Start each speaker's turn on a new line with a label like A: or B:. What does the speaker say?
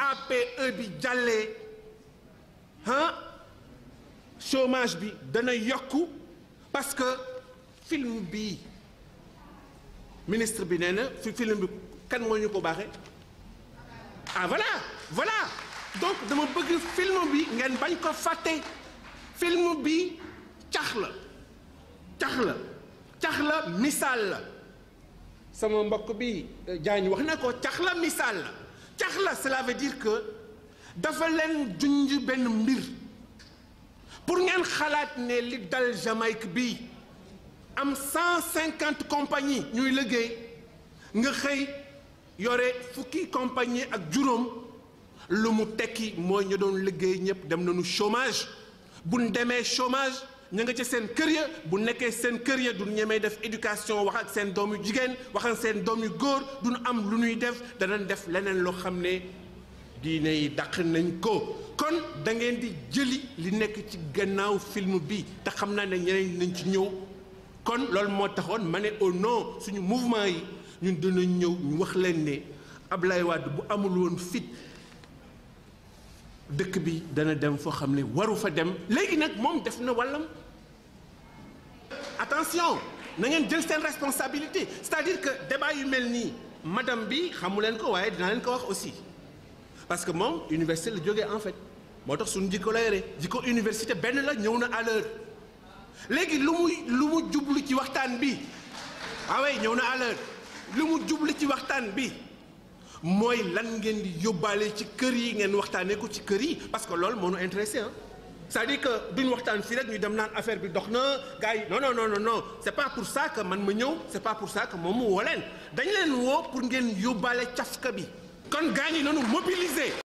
A: APE bi jàllee ah chômage bi dana yokku parce que film bi ministre bi nee na fi film bi kan moo ñu ko baaxee ah voilà voilà donc dama bëgg film bi ngeen bañ ko fàtte film bi cax la cax la cax la misaal la sama mbokk bi Diagne wax na ko cax la misaal la cax la cela veut dire que dafa leen junj benn mbir pour ngeen xalaat ne li dal Jamaïque bi am cent cinquante compagnie ñuy liggéey nga xëy yore fukki compagnie ak juróom lu mu tekki mooy ñu doon liggéey ñëpp dem nañu chômage buñ demee chômage ña nga ca seen kër ya bu nekkee seen kër ya du ñemee def éducation wax ak seen doom yu jigéen wax ak seen doom yu góor duñu am lu ñuy def danañ def leneen loo xam ne diine yi dàq nañ ko kon da ngeen di jëli li nekk ci gannaaw film bi te xam naa ne ñeneen nañ ci ñëw kon loolu moo taxoon ma ne au nom suñu mouvement yi ñun dinañ ñëw ñu wax leen ne Ablaye Wade bu amul woon fit dëkk bi dana dem foo xam ne waru fa dem léegi nag moom def na wàllam attention na ngeen jël seen responsabilité c'est-à-dire que débat yu mel nii madame bi xamu leen ko waaye dinaa leen ko wax aussi parce que moom université la jógee en fait moo tax suñu jikko la yore jikko université benn la ñëw na à l'heure léegi lu mu lu mu jublu ci waxtaan bi ah oui ñëw na à l'heure lu mu jublu ci waxtaan bi mooy lan ngeen di yóbbaale ci kër yi ngeen waxtaanee ko ci kër yi parce que loolu moo ñu intéressé ah c'est-à-dire que duñ waxtaan fii rek ñu dem naan affaire bi dox na gars yi non non non non non c'est pas pour ça que man ma ñëw c'est pas pour ça que moom mu woo leen dañ leen woo pour ngeen yóbbaale cafka bi kon gars yi noonu mobiliser